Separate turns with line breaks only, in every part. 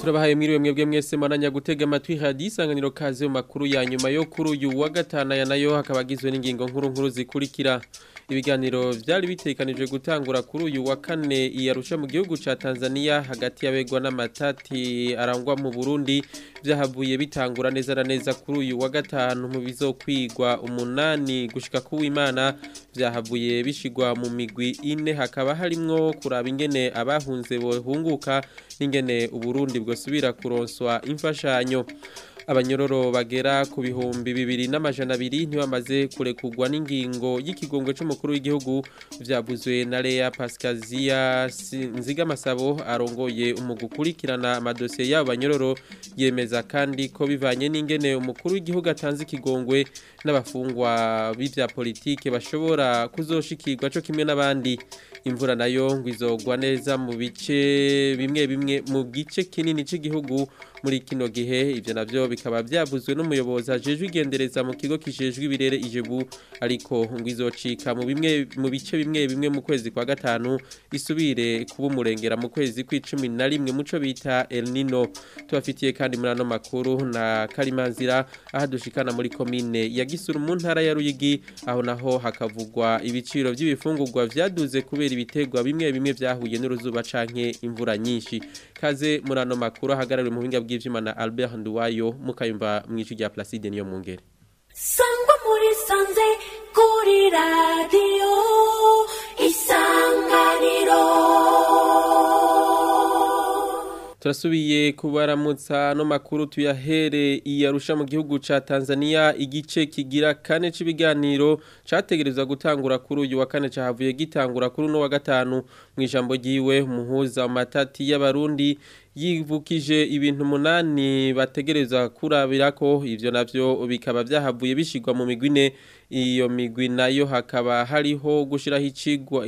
turabahaye mwiriwe mwebwe mwese mananya gutega amatwi hadi isanganiro kaze mu makuru ya nyuma yo kuri uyu wa gatanu aya nayo hakaba agizwe n'ingingo nkuru nkuru zikurikira ibiganiro byari bitekanijwe gutangura kuri uyu wa kane iyarusha mu gihugu ca Tanzania hagati y'abegwa n'amatati arangwa mu Burundi byahavuye bitangura neza na neza kuri uyu wa gatanu mu bizokwigwa umunani gushika ku w'Imana byahavuye bishigwa mu migwi ine hakaba harimwo kuraba ingene abahunze bohunguka n'ingene uburundi bwosubira kuronswa imfashanyo abanyororo bagera ku bihumbi bibiri n'amajana abiri ntibamaze kurekugwa n'ingingo y'ikigongwe c'umukuru w'igihugu vyavuzwe na Lea Pascazia Nzigamasabo arongoye umugu ukurikirana amadosiye y'abo banyororo yemeza kandi ko bivanye n'ingene umukuru w'igihugu atanze ikigongwe n'abafungwa b'ivya politike bashobora kuzoshikirwa co kimwe n'abandi imvura nayo ngo izogwa neza mu bice bimwe bimwe mu gice kinini c'igihugu muri kino gihe ivyo navyo bikaba byavuzwe n'umuyobozi ajejwe igendereza mu kigo kijejwe ibirere ijebu ariko ngo izocika mu bimwe mu bice bimwe bimwe mu kwezi kwa gatanu isubire kuba umurengera mu kwezi kw'icumi na rimwe muco bita El Nino tubafitiye kandi muri ano makuru na Karimanzira aha dushikana muri komine ya Gisuru mu ntara ya Ruyigi aho naho hakavugwa ibiciro by'ibifungurwa vyaduze kubera ibitegwa bimwe bimwe vyahuye n'uruzuba canke imvura nyinshi kaze muri ano makuru ahagarariwe mu buhinga bw'ivyuma na Albert Nduwayo mukayumva mwici rya Placide niyo mungere
sangwa muri sanze kuri radio isanganiro
turasubiye kubaramutsa no makuru tuyahere iyarusha mu gihugu ca Tanzania igice kigira kane c'ibiganiro categerezwa gutangura kuri uyu wa kane cahavuye gitangura kuri no wa gatanu mu ijambo ryiwe umuhuza matati y'abarundi yivukije ibintu munani bategereza kurabirako ivyo navyo bikaba byahavuye bishigwa mu migwine iyo migwi nayo hakaba hariho gushiraho icigwa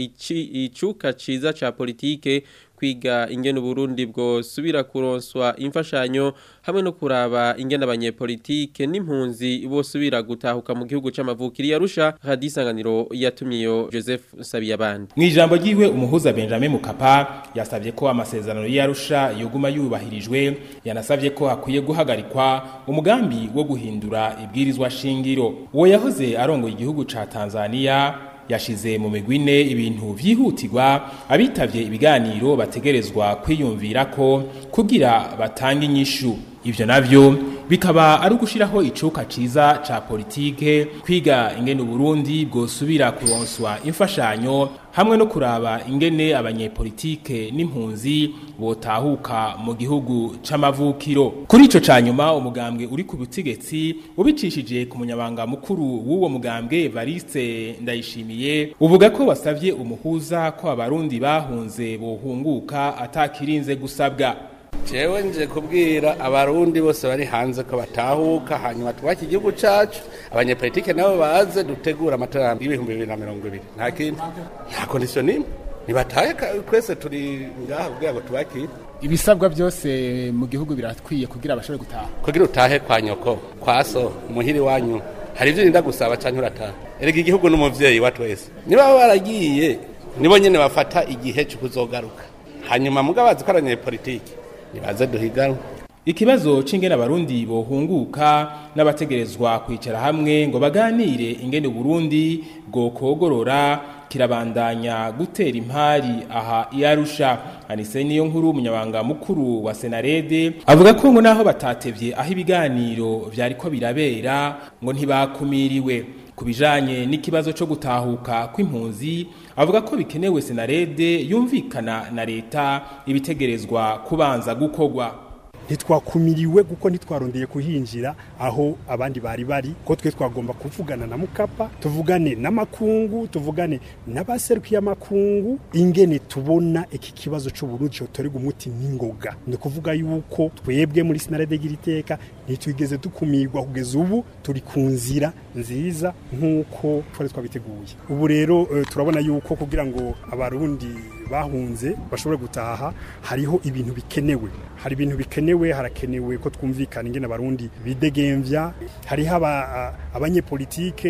icuka ciza ca politike kwiga ingene Burundi bwo subira kuronswa imfashanyo hamwe no kuraba ingene abanyepolitike n'impunzi bosubira gutahuka mu gihugu c'amavukiri yarusha hadisanganiro yatumiyo Joseph Sabiyabandi
Mwijambo ryiwe umuhuza Benjamin Mukapa yasavye ko amasezerano y'Arusha yoguma yubahirijwe yanasavye ko hakwiye guhagarikwa umugambi wo guhindura ibwirizwa shingiro uwo yahoze arongoye igihugu ca Tanzania yashize mu migwine ibintu vyihutirwa abitavye ibiganiro bategerezwa kwiyumvira ko kugira batange inyishu ivyo navyo bikaba ari ugushiraho icuka ciza ca politike kwiga ingene Burundi bwosubira kuronswa imfashanyo hamwe no kuraba ingene abanyepolitike n'impunzi botahuka mu gihugu c'amavukiro kuri ico canyuma umugambwe uri ku butegetsi ubicishije ku munyabanga mukuru w'uwo mugambwe Variste Ndayishimiye uvuga ko wasavye umuhuza ko abarundi bahunze bohunguka atakirinze gusabwa
jewe nje kubwira abarundi bose bari hanze ko batahuka hanyuma twubake igihugu cacu abanyepolitike nabo baze dutegura amatora y'ibihumbi bibiri na mirongo ibiri nta kindi nta kondisiyo nimwe nibatahe twese turi ngaha kugira ngo tubakire
ibisabwa byose mu gihugu birakwiye kugira abashobore gutaha
kugira utahe kwa nyoko kwa so muhiri wanyu hari ivyo urinda gusaba canke urataha erega igihugu n'umuvyeyi wa twese niba baba baragiye nibo nyene bafata igihe co kuzogaruka hanyuma mugabazi ko abanyepolitike nibaze duhiganwe
Ikibazo c'ingene abarundi bohunguka n'abategerezwa kwicara hamwe ngo baganire ingene Burundi bwokogorora kirabandanya gutera impari aha iyarusha anise niyo nkuru umunyabanga mukuru wa Senarede avuga ko ngo naho batatevye aho ibiganiro vyariko birabera ngo ntibakumiriwe kubijanye n'ikibazo co gutahuka kw'impunzi avuga ko bikenewe Senarede yumvikana na leta ibitegerezwa kubanza gukogwa
ntitwakumiriwe kuko ntitwarondeye kuhinjira aho abandi bari bari ko twe twagomba kuvugana na mukapa tuvugane n'amakungu tuvugane n'abaserukiye amakungu ingene tubona iki kibazo c'uburundi cotorega umuti n'ingoga ni kuvuga yuko twebwe muri sinarede giriteka ntitwigeze dukumirwa kugeza ubu turi ku nzira nziza nk'uko twari twabiteguye ubu rero uh, turabona yuko kugira ngo abarundi bahunze bashobore gutaha hariho ibintu bikenewe hari ibintu bikenewe harakenewe ko twumvikana ingene abarundi bidegemvya hariho abanyepolitike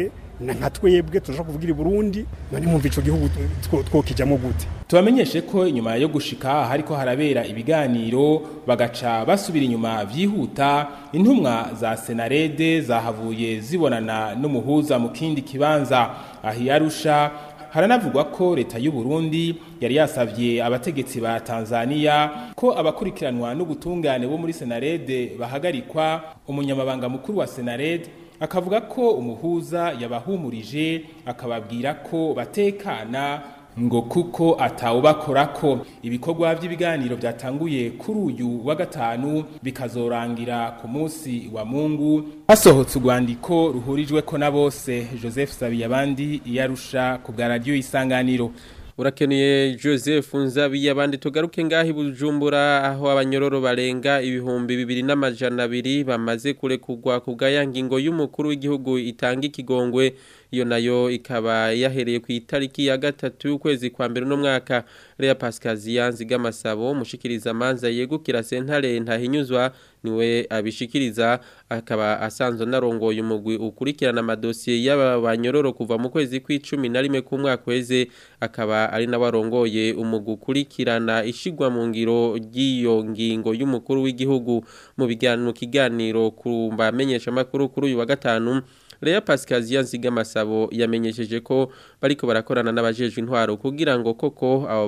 na nka twebwe turashobora kuvugira i burundi none mwumva ico gihugu two- twokijamwo gute
tubamenyeshe ko inyuma yo gushika hariko harabera ibiganiro bagaca basubira inyuma vyihuta intumwa za senarede zahavuye zibonana n'umuhuza mu kindi kibanza aho yarusha haranavugwa ko leta y'u Burundi yari yasavye abategetsi ba Tanzania ko abakurikiranwa n'ubutungane bo muri senarede bahagarikwa umunyamabanga mukuru wa senarede akavuga ko umuhuza yabahumurije akababwira ko batekana ngo kuko atawubakorako ibikorwa by'ibiganiro byatanguye kuri uyu wa gatanu bikazorangira ku munsi wa mungu hasohotse urwandiko ruhurijweko na bose joseph sabiyabandi iyarusha ku bwa radiyo isanganiro
urakeneye joseph nzabiye abandi tugaruke ngaho i bujumbura aho abanyororo barenga ibihumbi bibiri n'amajana abiri bamaze kurekurwa ku bwa ya ngingo y'umukuru w'igihugu itanga ikigongwe iyo nayo ikaba yahereye ku itariki ya gatatu y'ukwezi kwa mbere uno mwaka Lea Pascasia Nzigamasabo umushikiriza amanza yegukira sentare ntahinyuzwa niwe abishikiriza akaba asanzwe narongoye umugwi ukurikirana amadosiye y'aba banyororo kuva mu kwezi kw'icumi na rimwe k'umwaka weze akaba ari nawe arongoye umugwi ukurikirana ishigwa mu ngiro ry'iyo ngingo y'umukuru w'igihugu mu biganiro mu kiganiro ku mbamenyeshamakuru kuri uyu wa gatanu Lea Pascasia Nzigamasabo yamenyesheje ko bariko barakorana n'abajejwe intwaro kugira ngo koko abo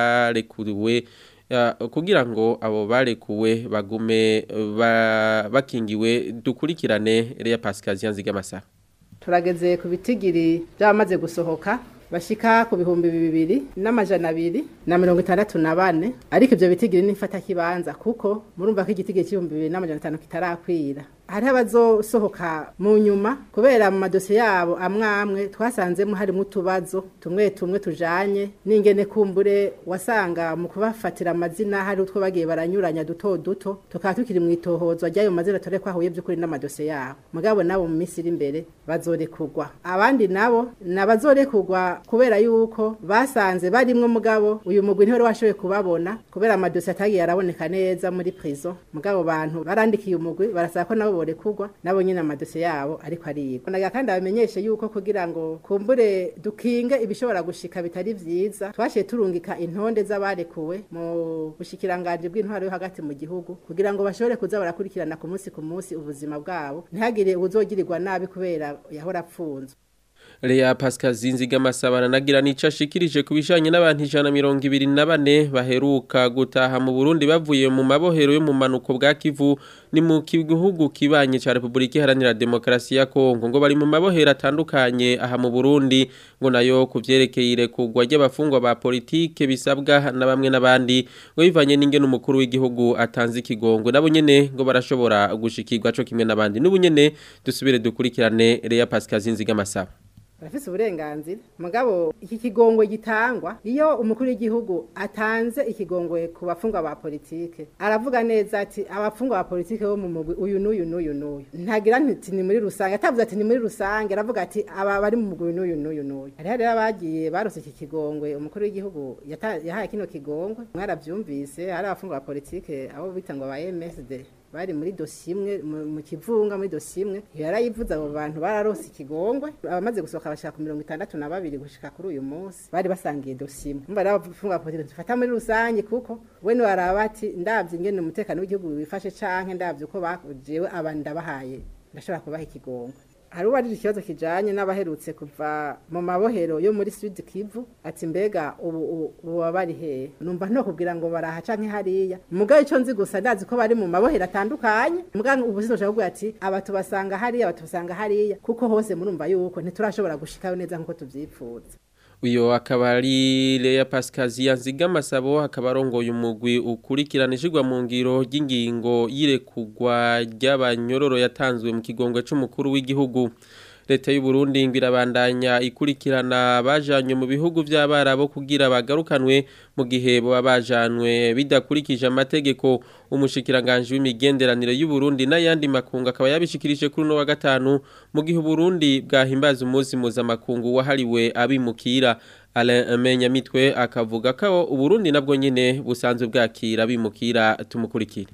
barekuwe ya, kugira ngo abo barekuwe bagume ba, bakingiwe dukurikirane Lea Pascasia Nzigamasabo
turageze ku bitigiri by'abamaze gusohoka bashika ku bihumbi bibiri n'amajana abiri na mirongo itandatu na bane ariko ibyo bitigiri nifata kibanza kuko murumva ko igitigiri cy'ibihumbi bibiri n'amajana atanu kitarakwira hariho abazosohoka mu nyuma kubera mu madosiye yabo amwe amwe twasanzemo harimo utubazo tumwe tumwe tujanye n'ingene kumbure wasanga mu kubafatira amazina hari utwo bagiye baranyuranya duto duto tukaba tukiri mu itohozwa ry'ayo mazina tore ko ahuye by'ukuri n'amadosiye yabo mugabo nabo mu minsi iri imbere bazorekurwa abandi nabo ni abazorekurwa kubera yuko basanze barimwo mugabo uyu mugwi ntiwari washoboye kubabona kubera amadosiye atagiye araboneka neza muri prison mugabo bantu barandikiye umugwi barasaba ko nabo borekurwa nabo nyine amadosiye yabo ariko arigwa naga kandi abamenyeshe yuko kugira ngo kumbure dukinge ibishobora gushika bitari vyiza twashiye turungika intonde z'abarekuwe mu bushikiranganje bw'intwaro yo hagati mu gihugu kugira ngo bashobore kuza barakurikirana ku munsi ku munsi ubuzima bwabo ntihagire uzogirirwa nabi kubera yahora apfunzwe
Lea Pascal Zinzigamasabana nagira nica ashikirije ku bijanye n'abantu ijana mirongo ibiri na bane baheruka gutaha mu Burundi bavuye mu mabohero yo mu manuko bwa Kivu ni mu gihugu kibanye ca Republika Iharanira Demokarasi ya Kongo ngo bari mu mabohero atandukanye aha mu Burundi ngo nayo kuvyerekeye irekurwa ry'abafungwa ba politike bisabwa na bamwe n'abandi ngo bivanye n'ingene umukuru w'igihugu atanze ikigongwe nabo nyene ngo barashobora gushikirwa co kimwe n'abandi n'ubunyene dusubire dukurikirane Lea Pascal Zinzigamasaba
barafise uburenganzira mugabo iki kigongwe gitangwa iyo umukuru w'igihugu atanze ikigongwe ku bafungwa ba politike aravuga neza ati abafungwa ba politike bo mu mugwi uyu n'uyu n'uyu n'uyu ntagira nti ni muri rusange atavuze ati ni muri rusange aravuga ati aba bari mu mugwi n'uyu n'uyu n'uyu hariho rero abagiye barose iki kigongwe umukuru w'igihugu yata- yahaye kino kigongwe mwaravyumvise hari abafungwa ba politike abo bita ngo ba MSD bari muri dosiye imwe mu- mu kivunga muri dosiye imwe yarayivuze abo bantu bararose ikigongwe abamaze gusohoka bashaka ku mirongo itandatu na babiri gushika kuri uyu munsi bari basangiye dosiye imwe umva rero abafunga politiki dufata muri rusange kuko we niwaraba ati ndavye ingene umutekano w'igihugu wifashe canke ndavye uko bajewe aba ndabahaye ndashobora kubaha ikigongwe hari uwarije ikibazo kijanye n'abaherutse kuva mu mabohero yo muri Sud Kivu ati mbega ubu ubu- ubu baba bari hehe numva nto kubwira ngo baraha canke hariya mugabo ico nzi gusa ndazi ko bari mu mabohero atandukanye mugabo ubu sinashaka kuvuga ati aba tubasanga hariya aba tubasanga hariya kuko hose murumva yuko ntiturashobora gushikayo neza nkuko tuvyipfuza
uyo akaba ari Lea Pascasia Nzigamasabo akaba arongoye umugwi ukurikirana ishigwa mu ngiro ry'ingingo yirekugwa ry'abanyororo yatanzwe mu kigongwe c'umukuru w'igihugu leta y'u Burundi ngo irabandanya ikurikirana bajanywe mu bihugu by'abarabo kugira bagarukanwe mu gihe baba bajanwe bidakurikije amategeko umushikiranganje w'imigenderanire y'u Burundi n'ayandi makungu akaba yabishikirije kuri no wa gatanu mu gihe u Burundi bwahimbaza umunsi mpuzamakungu wahariwe abimukira Alain Menyamitwe akavuga ko u Burundi nabwo nyene busanzwe bwakira abimukira tumukurikire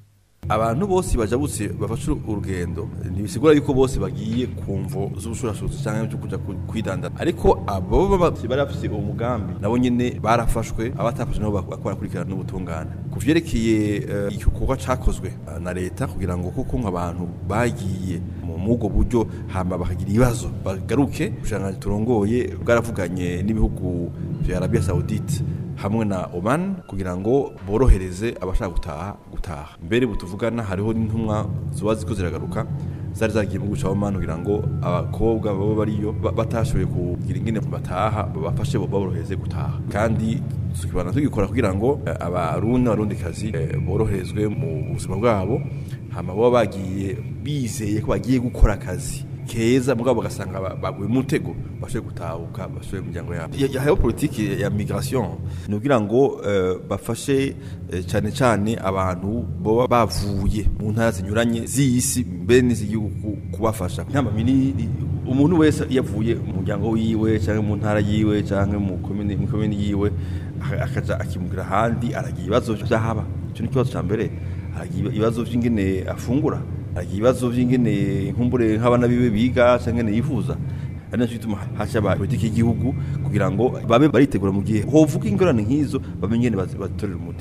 abantu bose bajabutse bafashe urugendo ntibisigura yuko bose bagiye ku mvo z'ubushurashuzi cyangwa byo kuja ku- kwidandana ariko abo baba bari bafite uwo mugambi nabo nyene barafashwe abatafashwe nabo bak- barakurikirana n'ubutungane ku vyerekeye eh, igikorwa cakozwe eh, na leta kugira ngo kuko nk'abantu bagiye mu mubwo buryo hama bakagira ibibazo bagaruke ubushanganji turongoye bwaravuganye n'ibihugu vya Arabia Saudite hamwe na Oman kugira ngo borohereze abashaka gutaha gutaha mbere butuvugana hariho n'intumwa ziba ziko ziragaruka zari zagiye mu gihugu ca Oman kugira ngo abakobwa baba bariyo ba- batashoboye kugira ingene bataha babafashe baborohereze gutaha kandi tukibana tugikora kugira ngo eh, abarundi n'abarundikazi eh, boroherezwe mu buzima bwabo hama baba bagiye bizeye ko bagiye gukora akazi keza mugabo bagasanga ba- baguye mu mutego bashoboye gutahuka bashoboye mu miryango yabo Ya- ya- hariho politiki ya migration ni ukugira ngo eh, bafashe eh, cyane cyane abantu baba bavuye mu ntara zinyuranye z'isi mbere n'iz'igihugu kubafasha nk'amamini umuntu wese iyo avuye mu muryango wiwe cyangwa mu ntara yiwe cyangwa mu komini mu komini yiwe aka- akaja akimugira ahandi aragira ibibazo by'ahaba icyo ni ikibazo cya mbere aragira ibibazo by'ingene afungura aragira ibibazo by'ingene nkumbure nk'abana biwe biga cyangwa ingene yifuza ari nacyo gituma hashaba politiki y'igihugu kugira ngo babe baritegura mu gihe hovuga ingorane nk'izo bamenye ingene bazi- bazitorera umuti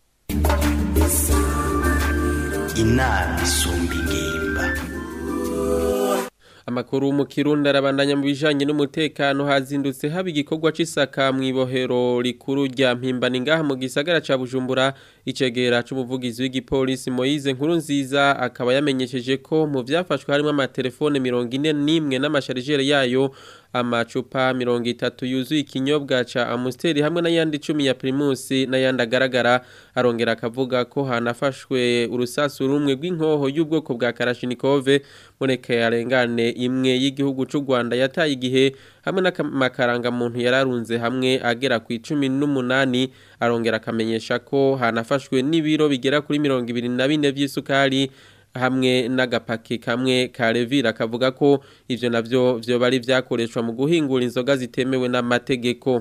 inama isumba ingimba
Amakuru mu Kirundi arabandanya mu bijanye n'umutekano hazindutse haba igikorwa c'isaka mu ibohero rikuru rya Mpimbani ngaha mu gisagara ca Bujumbura icegera c'umuvugizi w'igipolisi Moise Nkuru nziza akaba yamenyesheje ko mu vyafashwe harimo amatelefone 41 n'amasharijere yayo amacupa mirongo itatu yuzuye ikinyobwa ca Amstel hamwe n'ayandi icumi ya Primus n'ayandi agaragara arongera akavuga ko hanafashwe urusasu rumwe rw'inkoho y'ubwoko bwa Kalashnikov mureke yarengane imwe y'igihugu c'u Rwanda yataye igihe hamwe n'amakaranga muntu yararunze hamwe agera ku 18 arongera akamenyesha ko hanafashwe n'ibiro bigera kuri 24 vy'isukari hamwe n'agapaki kamwe ka Levira kavuga ko ivyo navyo vyo bari vyakoreshwa mu guhingura inzoga zitemewe n'amategeko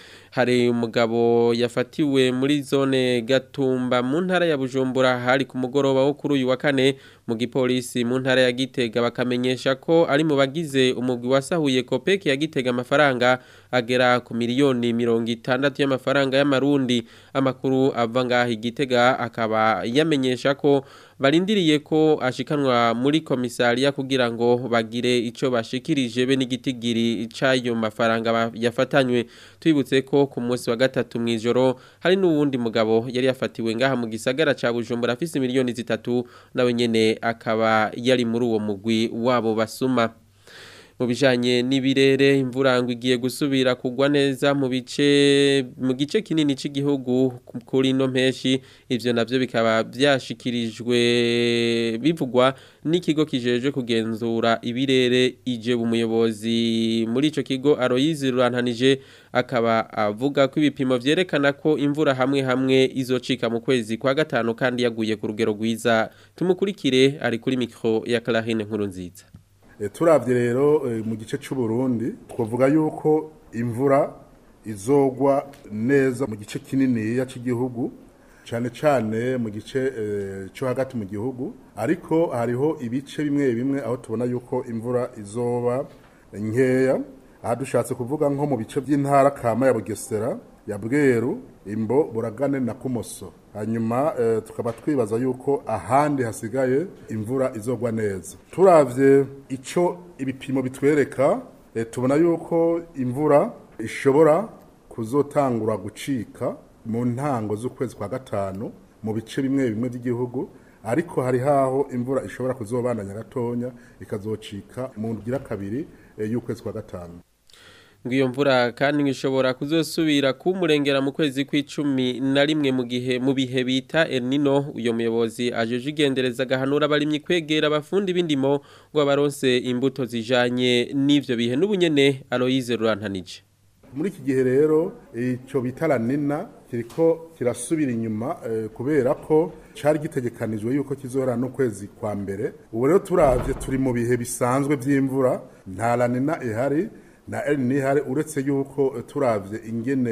hari umugabo yafatiwe muri zone Gatumba mu ntara ya Bujumbura hari ku mugoroba wo kuri uyu wa kane mu gipolisi mu ntara ya Gitega bakamenyesha ko ari mu bagize umugwi wasahuye Kopeki ya Gitega amafaranga agera ku miliyoni mirongo itandatu y'amafaranga y'amarundi amakuru ava ngaho Gitega akaba yamenyesha ko barindiriye ko ashikanwa muri komisariya kugira ngo bagire ico bashikirije be n'igitigiri c'ayo mafaranga ba- yafatanywe twibutse ko ku munsi wa gatatu mw'ijoro hari n'uwundi mugabo yari yafatiwe ngaha mu gisagara ca Bujumbura afise miliyoni zitatu nawe nyene akaba yari muri uwo mugwi wabo basuma mu bijanye n'ibirere imvura ngo igiye gusubira kugwa neza mu bice mu gice kinini cy'igihugu kuri no mpeshi ivyo navyo bikaba byashikirijwe bivugwa n'ikigo kijeje kugenzura ibirere ije umuyobozi muri ico kigo Aloyizi Rurantanije akaba avuga ko ibipimo vyerekana ko imvura hamwe hamwe izocika mu kwezi kwa gatanu kandi yaguye ku rugero rwiza tumukurikire ari kuri mikro ya Clarine nkuru nziza
E, turavye rero e, mu gice c'u Burundi twavuga yuko imvura izogwa neza mu gice kininiya c'igihugu cane cane mu gice e, cyo hagati mu gihugu ariko hariho ibice bimwe bimwe aho tubona yuko imvura izoba nkeya aha dushatse kuvuga nko mu bice by'intara kama ya Bugesera ya Bweru imbo buragane na kumoso hanyuma eh, tukaba twibaza yuko ahandi hasigaye imvura izogwa neza turavye ico ibipimo bitwereka eh, tubona yuko imvura ishobora kuzotangura gucika mu ntango z'ukwezi kwa gatanu mu bice bimwe bimwe by'igihugu ariko hari haho imvura ishobora kuzobandanya gatonya ikazocika mu ngira kabiri eh, y'ukwezi kwa gatanu
ngo iyo mvura kandi ngishobora kuzosubira kumurengera mu kwezi kw'icumi na rimwe mu gihe mu bihe bita El Nino uyo muyobozi ajeje igendereza gahanura abarimyi kwegera abafundi b'indimo ngo abaronse imbuto zijanye n'ivyo bihe n'ubunyene Aloyize Rurantanije
muri iki gihe rero icyo bita la nina kiriko kirasubira inyuma eh, kubera ko cari gitegekanijwe yuko kizohera n'ukwezi kwa mbere ubu rero turavye turi mu bihe bisanzwe vy'imvura nta la nina ihari na El Nino ihari uretse yuko eh, turavye ingene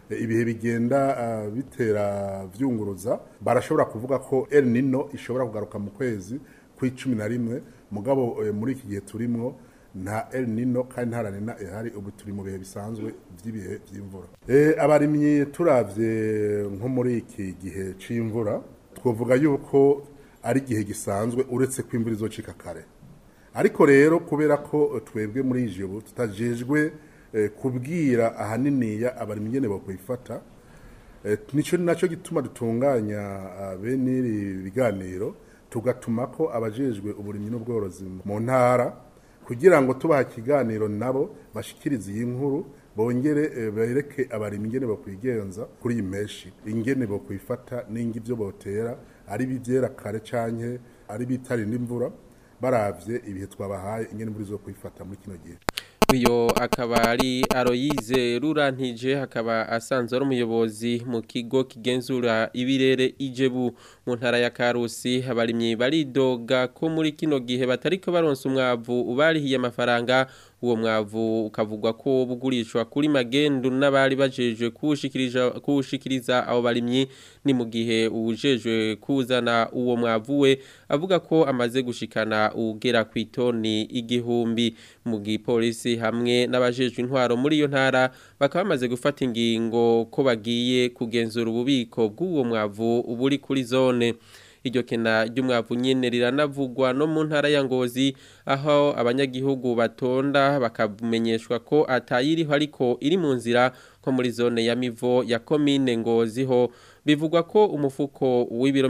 eh, ibihe bigenda ah, bitera vyunguruza barashobora kuvuga ko El Nino ishobora kugaruka mu kwezi kw'icumi na rimwe mugabo eh, muri iki gihe turimwo nta El Nino kandi nta La Nina ihari ubu turi mu bihe bisanzwe vy'ibihe vy'imvura eh, abarimyi turavye nko muri iki gihe c'imvura twovuga yuko ari igihe gisanzwe uretse ko imvura izocika kare ariko rero kubera ko twebwe muri ijoro tutajejwe eh, kubwira ahaniniya abarimyi ingene bokwifata eh, nico naco gituma dutunganya ah, bene iri biganiro tugatuma ko abajejwe uburimyi n'ubworozi mu ntara kugira ngo tubaha ikiganiro nabo bashikirize iyi nkuru bongere eh, bereke abarimyi ingene bokwigenza kuri iyi meshi ingene bokwifata n'ingi ivyo botera ari bivyera kare canke ari bitarinda imvura baravye ibihe twabahaye ingene imvura izokwifata muri kino gihe
uyo akaba ari aroyize rurantije akaba asanzwe ari umuyobozi mu kigo kigenzura ibirere ijebu mu ntara ya karusi abarimyi baridoga ko muri kino gihe batariko baronsa umwavu ubarihiye amafaranga uwo mwavu ukavugwa ko bugurishwa kuri magendu n'abari bajejwe kuwushikiriza kuwushikiriza abo barimyi ni mu gihe uwujejwe kuzana uwo mwavu we avuga ko amaze gushikana ugera ku itoni igihumbi mu gipolisi hamwe n'abajejwe intwaro muri iyo ntara bakaba bamaze gufata ingingo ko bagiye kugenzura ububiko bw'uwo mwavu buri kuri zone iryo kena ry'umwavu nyene riranavugwa no mu ntara ya Ngozi aho abanyagihugu batonda bakamenyeshwa ko atayiriho ariko iri mu nzira ko muri zone ya Mivo ya commune Ngozi ho bivugwa ko umufuko w'ibiro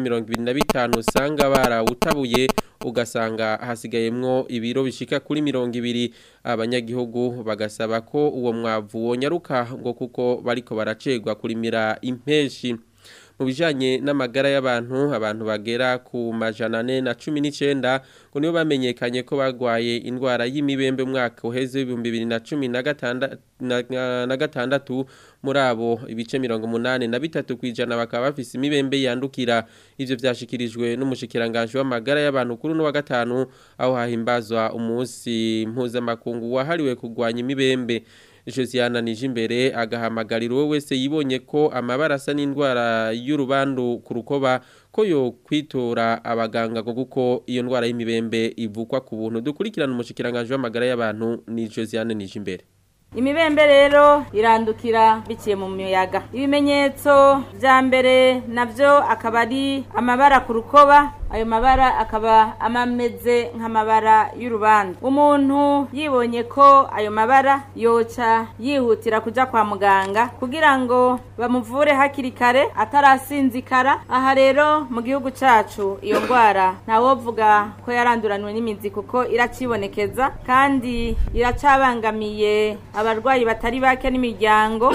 25 usanga barawutabuye ugasanga hasigayemwo ibiro bishika kuri 200 abanyagihugu bagasaba ko uwo mwavu wonyaruka ngo kuko bariko baracegwa kurimira impeshi mu bijanye n'amagara y'abantu abantu bagera ku majana ane na cumi n'icenda ngo nibo bamenyekanye ko bagwaye indwara y'imibembe umwaka uheze w'ibihumbi bibiri na cumi na gatanda- na- na gatandatu muri abo ibice mirongo umunani na bitatu kw'ijana bakaba bafise imibembe yandukira ivyo vyashikirijwe n'umushikiranganji w'amagara y'abantu kuri uno wa gatanu aho hahimbazwa umunsi mpuzamakungu wahariwe kurwanya imibembe Josiana Nijimbere agahamagarira uwo wese yibonye ko amabara asa n'indwara y'urubandu ku rukoba ko yo kwitora abaganga ngo kuko iyo ndwara y'imibembe ivukwa ku buntu dukurikirana umushikiranganje w'amagara y'abantu ni Josiane Nijimbere
imibembe rero irandukira biciye mu muyaga ibimenyetso vya mbere navyo akaba ari amabara ku rukoba ayo mabara akaba amameze nk'amabara y'urubanza umuntu yibonye ko ayo mabara yoca yihutira kuja kwa muganga kugira ngo bamuvure hakiri kare atarasinzikara aha rero mu gihugu cacu iyo ndwara ntawovuga ko yaranduranwe n'imizi kuko iracibonekeza kandi iracabangamiye abarwayi batari bake n'imiryango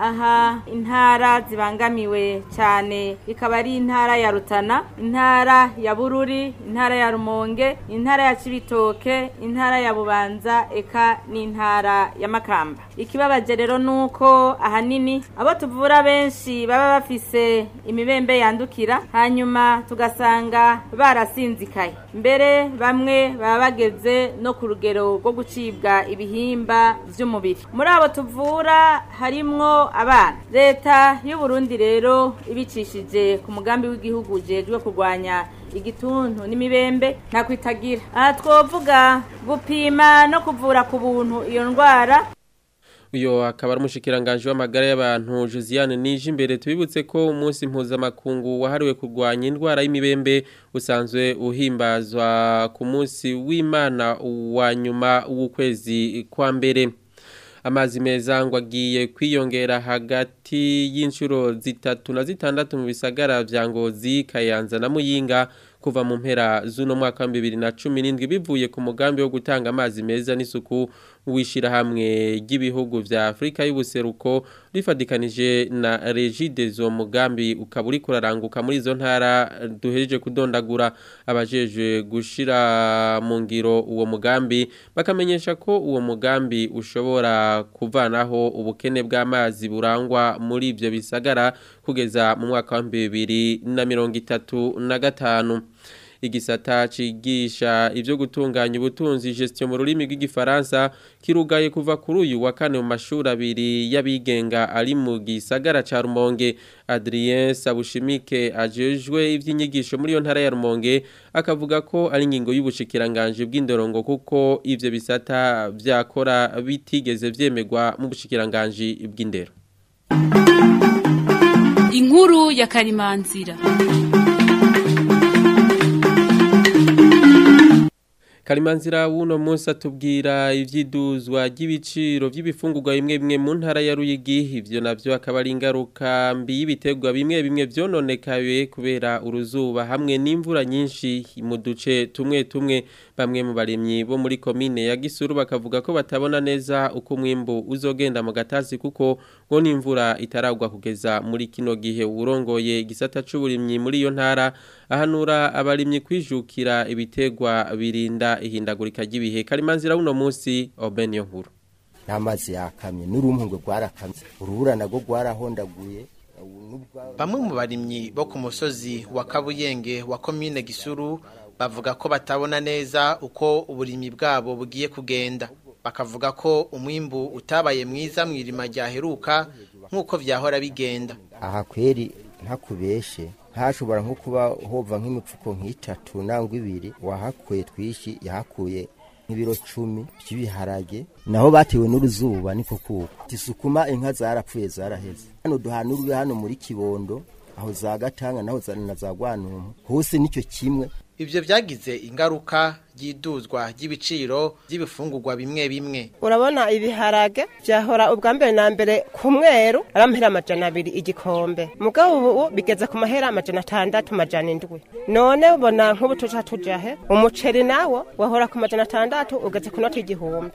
aha intara zibangamiwe cyane ikaba ari intara ya Rutana intara ya Bururi intara ya Rumonge intara ya Cibitoke intara ya Bubanza eka n'intara ya Makamba ikibabaje rero nuko ahanini abo tuvura benshi baba bafise imibembe yandukira hanyuma tugasanga barasinzikaye mbere bamwe baba bageze no ku rugero rwo gucibwa ibihimba vy'umubiri muri abo tuvura harimwo abana leta y'u Burundi rero ibicishije ku mugambi w'igihugu ujejwe kurwanya igituntu n'imibembe ntakwitagira aha twovuga gupima no kuvura ku buntu iyo ndwara
uyo akaba ari umushikiranganje w'amagara y'abantu Josiane Nijimbere tubibutse ko umunsi mpuzamakungu wahariwe kurwanya indwara y'imibembe usanzwe uhimbazwa ku munsi w'Imana wa nyuma w'ukwezi kwa mbere amazi meza ngo agiye kwiyongera hagati y'inshuro zitatu na zitandatu mu bisagara vya Ngozi Kayanza na Muyinga kuva mu mpera z'uno mwaka wa 2017 bivuye ku mugambi wo gutanga amazi meza n'isuku wishirahamwe ry'ibihugu vya Afrika y'ubuseruko rifadikanije na Regides uwo mugambi ukaba uri kuraranguka muri izo ntara duhejeje kudondagura abajeje gushira mu ngiro uwo mugambi bakamenyesha ko uwo mugambi ushobora kuvanaho ubukene bw'amazi burangwa muri ivyo bisagara kugeza mu mwaka wa 2035 igisata cigisha ivyo gutunganya ubutunzi gestion mu rurimi rw'igifaransa kirugaye kuva kuri uyu wa kane mu mashuri abiri y'abigenga ari mu gisagara ca Rumonge Adrien Sabushimike ajejwe ivy'inyigisho muri yo ntara ya Rumonge akavuga ko ari ingingo y'ubushikiranganje bw'indorongo kuko ivyo bisata vyakora bitigeze vyemegwa mu bushikiranganje bw'indero
inkuru ya karimanzira
Kalimanzira wuno munsi atubwira ivyiduzwa ry'ibiciro vy'ibifungurwa bimwe bimwe mu ntara ya Ruyigi ivyo navyo akaba ari ingaruka mbi y'ibiterwa bimwe bimwe vyononekaye kubera uruzuba hamwe n'imvura nyinshi mu duce tumwe tumwe bamwe mu barimyi bo muri komine ya Gisuru bakavuga ko batabona neza uko umwimbu uzogenda mu gatasi kuko ngo n'imvura itaragwa kugeza muri kino gihe urongoye igisata c'uburimyi muri iyo ntara ahanura abarimyi kwijukira ibiterwa birinda ihindagurika ry'ibihe karimanzira uno munsi Obenyo nkuru
n'amazi yakamye n'urumpungwe rwarakamye urubura nago rwarahondaguye
bamwe mu barimyi bo ku musozi wa kabuyenge wa komine gisuru bavuga ko batabona neza uko uburimyi bwabo bugiye kugenda bakavuga ko umwimbu utabaye mwiza mu irima ryaheruka nk'uko vyahora bigenda
aha kweri ntakubeshe ntashobora nko kuba hova nk'imipfuko nk'itatu nangwa ibiri wahakuye twishi yahakuye nk'ibiro cumi by'ibiharage naho batewe n'uruzuba niko kuko tisukuma inka zarapfuye zaraheze hano duhanurwe hano muri kibondo aho za gatanga naho za na za gwanumpu hose nicyo kimwe
ivyo vyagize ingaruka ry'iduzwa ry'ibiciro by'ibifungurwa bimwe bimwe
urabona ibiharage byahora ubwa mbere na mbere ku mweru ari amahera amajana abiri igikombe mugabo ubu bigeze ku mahera amajana atandatu amajana indwi none ubona nk'ubu tuja tujahe umuceri nawo wahora ku majana atandatu ugeze ku noti igihumbi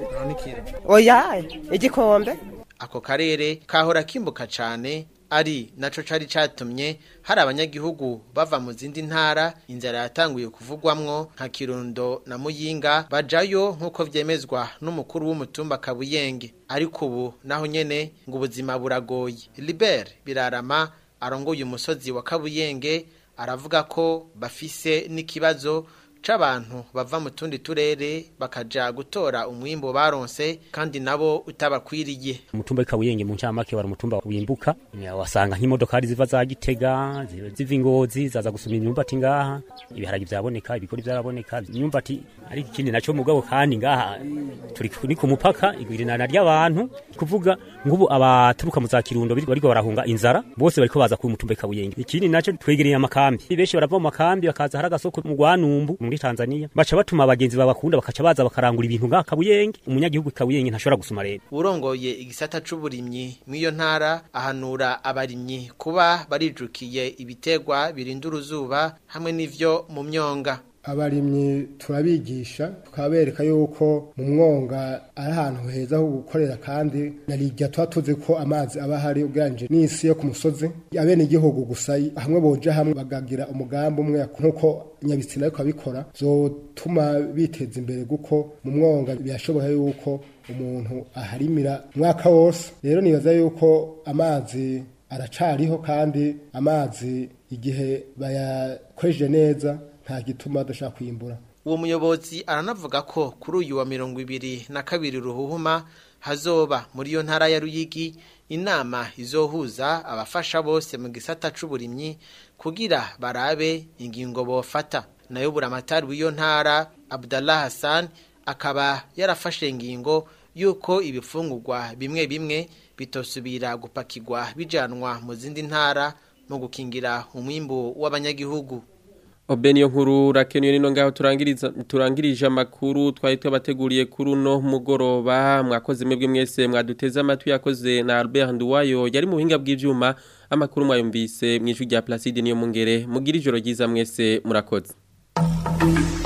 oya igikombe
ako karere kahora kimbuka cane ari naco cari catumye hari abanyagihugu bava mu zindi ntara inzara yatanguye kuvugwamwo nka Kirundo na Muyinga bajayo nkuko vyemezwa n'umukuru w'umutumba Kabuyenge ariko ubu naho nyene ngo ubuzima buragoye Libert Birarama arongoye umusozi wa Kabuyenge aravuga ko bafise n'ikibazo c'abantu bava mu tundi turere bakaja gutora umwimbo baronse kandi nabo utabakwiriye
umutumba w'ikabuyenge mu ncamake wari umutumba wimbuka wasanga nk'imodokari ziva za gitega ziva ingozi zaza gusuma imyumbati ngaha ibiharagi vyaboneka ibigori vyaraboneka imyumbati ariko ikindi naco mugabo kandi ngaha turi ni ku mupaka igwirinana ry'abantu kuvuga ngubu abaturuka mu za kirundo bariko barahunga inzara bose bariko baza ku mutumba w'ikabuyenge ikindi naco twegereye amakambi benshi barava mu makambi bakaza hari agasoko mu rwanumbu muri Tanzania baca batuma abagenzi babakunda bakaca baza bakarangura ibintu nga kabuyenge umunyagihugu kabuyenge ntashobora gusuma rero
urongoye igisata c'uburimyi mw'iyo ntara ahanura abarimyi kuba barijukiye ibitegwa birinda uruzuba hamwe n'ivyo mu myonga
abarimyi turabigisha tukabereka yuko mu mwonga ari ahantu heza ho gukorera kandi narijya tuba tuzi ko amazi aba ahari ugereranyije n'isi yo ku musozi abene igihugu gusa hamwe boja hamwe bagagira umugambi umwe nk'uko nyabitsina ariko abikora zotuma biteza imbere kuko mu mwonga birashoboka yuko umuntu aharimira umwaka wose rero nibaza yuko amazi aracariho kandi amazi igihe bayakoresheje neza nta gituma adashaka kwimbura
uwo muyobozi aranavuga ko kuri uyu wa mirongo ibiri na kabiri ruhuhuma hazoba muri iyo ntara ya ruyigi inama izohuza abafasha bose mu gisata c'uburimyi kugira barabe ingingo bofata nayo buramatari w'iyo ntara Abdallah Hassan akaba yarafashe ingingo yuko ibifungurwa bimwe bimwe bitosubira gupakirwa bijanwa mu zindi ntara mu gukingira umwimbu w'abanyagihugu
Obeniyo nkuru rakenuye nino ngaho turangiriza turangirije amakuru twari twabateguriye kuri uno mugoroba mwakoze mwebwe mwese mwaduteze amatwi yakoze na Albert Nduwayo yari mu buhinga bw'ivyuma amakuru mwayumvise mwijwi rya Placide niyo mungere mugira ijoro ryiza mwese murakoze